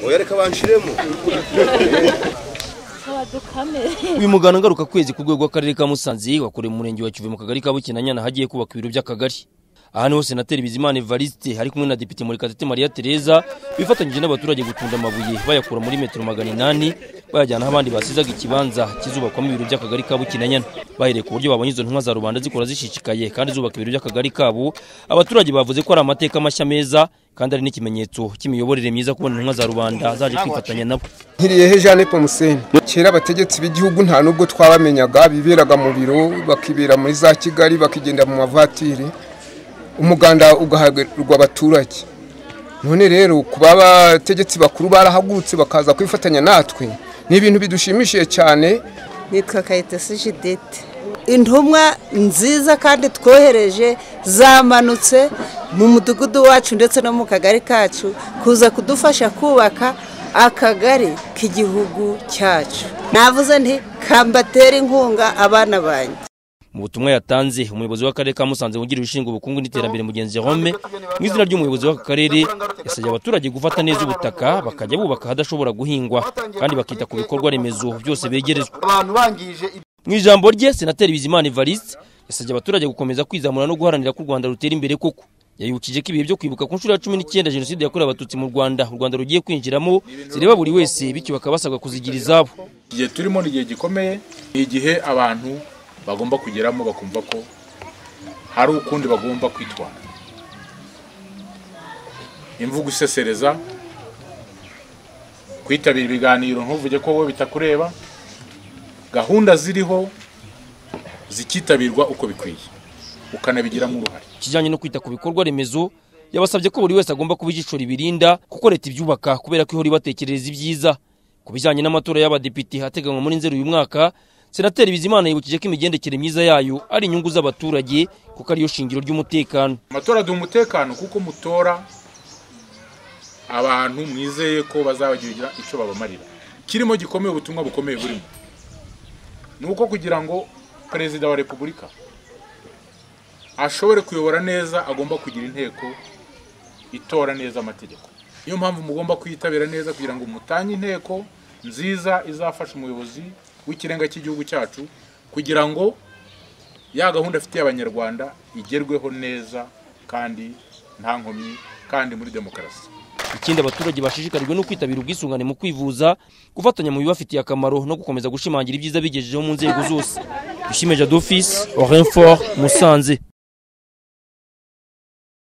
oya reka banshiremo uyu muganda ngaruka kwezi ku rwego rw'akarere ka musanze wakorewe mu murenge wa kivu mu kagari ka bukinanyana hagiye kubaka ibiro by'akagari aha niho senateri bizimana evariste ari kumwe na depite murekatete maria tereza bifatanyije n'abaturage gutunda amabuye bayakura muri metero magana inani bayajyana aho abandi basizaga ikibanza kizubakwamo ibiro by'akagari ka bukinanyana bahereye ku buryo babonye izo ntumwa za rubanda zikora zishishikaye kandi zubaka ibiro by'akagari kabo abaturage bavuze ko ari amateka mashya meza kandi ari n'ikimenyetso cy'imiyoborere myiza kubona intumwa za rubanda zaje kwifatanya nabo nkiriyehe jeanne pomuseni kera abategetsi b'igihugu nta nubwo twabamenyaga biberaga mu biro bakibera muri za kigali bakigenda mu mavatiri umuganda ugahagararwa abaturage none rero kuba abategetsi bakuru barahagurutse bakaza kwifatanya natwe ni ibintu bidushimishije cyane nitwa kayitesi jidite intumwa nziza kandi twohereje zamanutse mu mudugudu wacu ndetse no mu kagari kacu kuza kudufasha kubaka akagari k'igihugu cyacu navuze nti kambatere inkunga abana banjye mu butumwa yatanze umuyobozi w'akarere ka musanze wungirije ushinzwe ubukungu n'iterambere mugenzi Jerome mu izina ry'umuyobozi w'aka karere yasabye abaturage gufata neza ubutaka bakajya bubaka ahadashobora guhingwa kandi bakita ku bikorwa remezo byose begerezwa mu ijambo rye senateri bizimana evariste yasabye abaturage gukomeza kwizamura no guharanira ko u rwanda rutera imbere koko yayibukije ko ibihe byo kwibuka ku nshuro ya cumi n'icyenda jenoside yakorewe abatutsi mu rwanda u rwanda rugiye kwinjiramo zireba buri wese bityo bakaba basabwa kuzigira izabo igihe turimo ni igihe gikomeye ni igihe abantu bagomba kugeramo bakumva ko hari ukundi bagomba kwitwara imvugo isesereza kwitabira ibiganiro ntuvuge ko wowe bitakureba gahunda ziriho zikitabirwa uko bikwiye ukanabigiramo uruhare kijyanye no kwita ku bikorwa remezo yabasabye ko buri wese agomba kuba ijisho ribirinda kuko leta ibyubaka kubera ko ihora ibatekerereza ibyiza ku bijyanye n'amatora y'abadepite ateganywa muri nzeri uyu mwaka senateri bizimana yibukije ko imigendekere myiza yayo ari inyungu z'abaturage kuko ariyo shingiro ry'umutekano amatora aduha umutekano kuko mutora abantu mwizeye ko bazabagira icyo babamarira kirimo gikomeye ubutumwa bukomeye burimo ni uko kugira ngo perezida wa repubulika ashobore kuyobora neza agomba kugira inteko itora neza amategeko niyo mpamvu mugomba kuyitabira neza kugira ngo mutange inteko nziza izafasha umuyobozi w'ikirenga cy'igihugu cyacu kugira ngo ya gahunda afitiye abanyarwanda igerweho neza kandi nta nkomyi kandi muri demokarasi ikindi abaturage bashishikarijwe no kwitabira ubwisungane mu kwivuza gufatanya mu bibafitiye akamaro no gukomeza gushimangira ibyiza bigejejeho mu nzego zose dushime jadofisi orinfort musanze